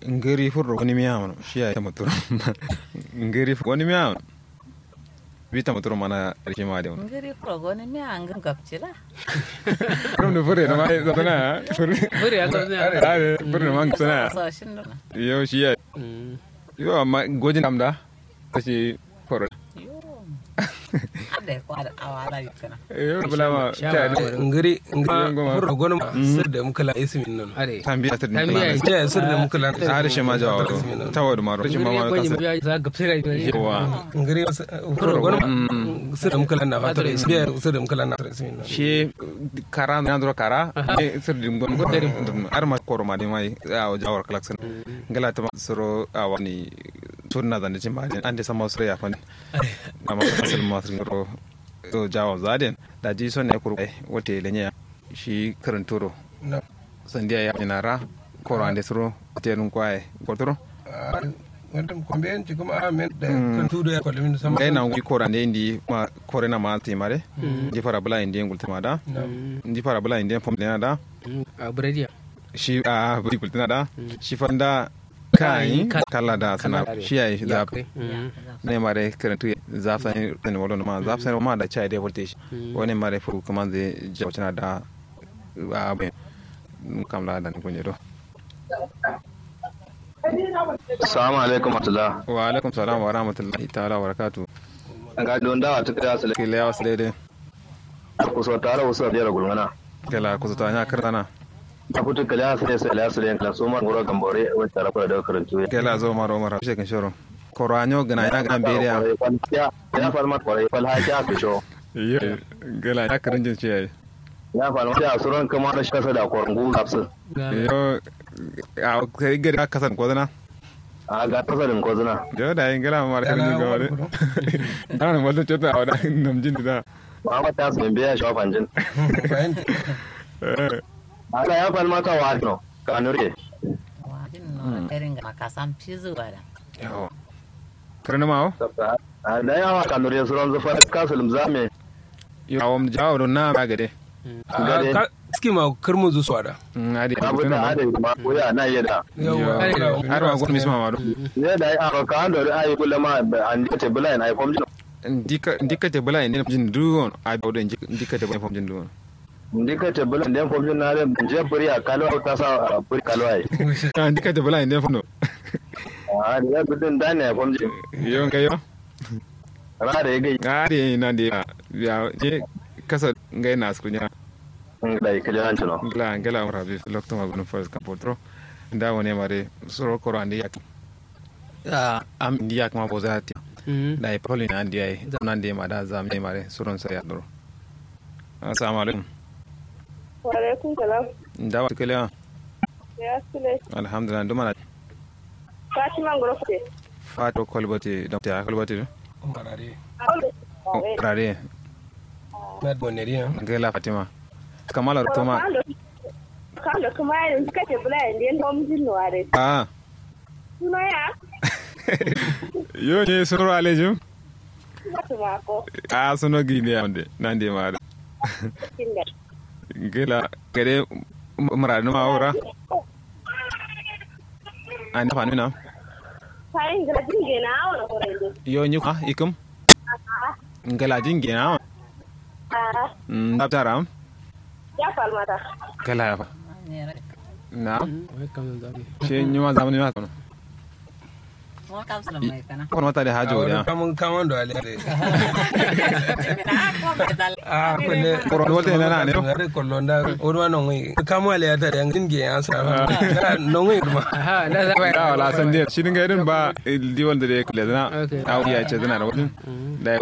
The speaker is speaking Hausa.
ngiri furro wani miya mana shi ya tamaturo ngiri wani miya mana bi tamaturo mana rike ma da wani ngiri progo ni mi ang gapchila rum da fure da ma zatana ya fure Buri ya gamsu ya. are fure da ma sana so shin do yo shi ya yo amma gojin amda kashi furo yo ade ko ada awala yikana yo bula ma ta ngiri Ngiri ngoma. ngiri gona sir da muka la ismin nan Are. tambiya ta Tambiya dinka ya sir da muka la har shi ma jawo ta wadu maro shi ma ma Gwaji kasa ya za gapsira ne. yawa ngiri furo gona sir da muka la na fatar biya sir da muka la na fatar ismin nan shi kara na ndro kara e sirdim gon gon derim ar ma koro ma de mai a jawar kalaksan ngala ta soro a wani sunna da ne ma ande sama soro ya fan amma asal ma soro ro to jawo zaden da ji son ne kuru wote lenya shi karantoro na sandiya ya inara koro ande soro tenun kwae gotoro wannan kwambiyan ci kuma amen da kan tudo ya kwalmin sama ngai na ngi koro ande indi ma kore na ma timare ndi fara bula indi ngul timada ndi fara bula indi pom da A buradiya. shi a buri bultina da shi fanda kai kala da sana shi yayi zafi ne mare karantu zafi ne wala ma zafi ne ma da chai da voltage wani mare fu kuma zai jawtana da a ben kam la da kunye do Assalamu alaikum atula. wa alaikum salam wa rahmatullahi ta'ala wa barakatuh Ga don dawa ta kira su kile ya wasle de ku so tare wasu da gulmana. kala ku ta nya kartana A fitu kala su sai la su da su ma goro gambore wacce rafa da karantu. kala zo maro mara shi kan shoro koranyo gana ya gana bere ya Ya ya falma kwarai fal ha ya fisho. yo gala ya karin jin ce yayi Ya falma ya suran kama da shasa da kwarngu kapsu. yo a kai gari ka kasan ko dana A ga tasarin ko zuna. yo da yin gala mara karin jin gawale ana wala chota awda namjin da Muhammad ta su biya shafan jin. fahimta Ala ya falma ka wa no. Ka nure. wajin no eringa makasam pizu wala yo karna mawo A da yawa ka nure suran zufa kasulum zame. yo awam jawo don na magade Gade. ski ma karmu zu swada adi Abu da ade ma ko ya na yada. yawa har wa gon misma ma do Ne da ya ka an da ai kullama an ce bulan ai fom jin. ndika ndika te bala inde jin duon a do de ndika te bala fom jin duon ndika te bulan den fom jin na da je buri a kalwa ta sa buri kalwa ai. ndika te bala inde fom no a da ya gudun da ne fom jin. yo ngayo Ra da ya gai adi na de ya je kasa ngai na skunya da ya kaji hanci no. ngla ngla mara bi lokto ma gon first ka potro nda woni mare soro koro andi yak a am ndi yak ma bozati da e poli na ndi ai nan de ma da zam ne mare suron sa ya doro assalamu alaikum Waalaikum salam. nda wa kele Ya sule. alhamdulillah nduma na Fatima Ngorofe. fato kolbati da ta kolbati barare rare na boneriya ngela fatima kamala toma Kando kuma yin suka ce bula yin yin hom jin ware. ah Suna ya? yo ne soro alejum Suna tuma ko. a sono gine ande nande mare Kinda. ngela kede mara no awra anda fanu na Fayin gara jinge na awon kore ne. yo nyu ah ikum ngela jinge na Ah, ndaptara ya falmata. kala fa ne na Wai kam zan zabi. she nyuma zamani ma kono mo kam sala mai kana kono mata de hajo ya kamun kamun da ale na ko medal a kulle Koro wote na na ne no? are kollo nda odwa no ngi kamu ale ata yang dinge ya sa no ngi ma Aha, na zaba. da wala san de shi dinga irin ba di wanda de kule na Okay. au ya ce zana da wadin da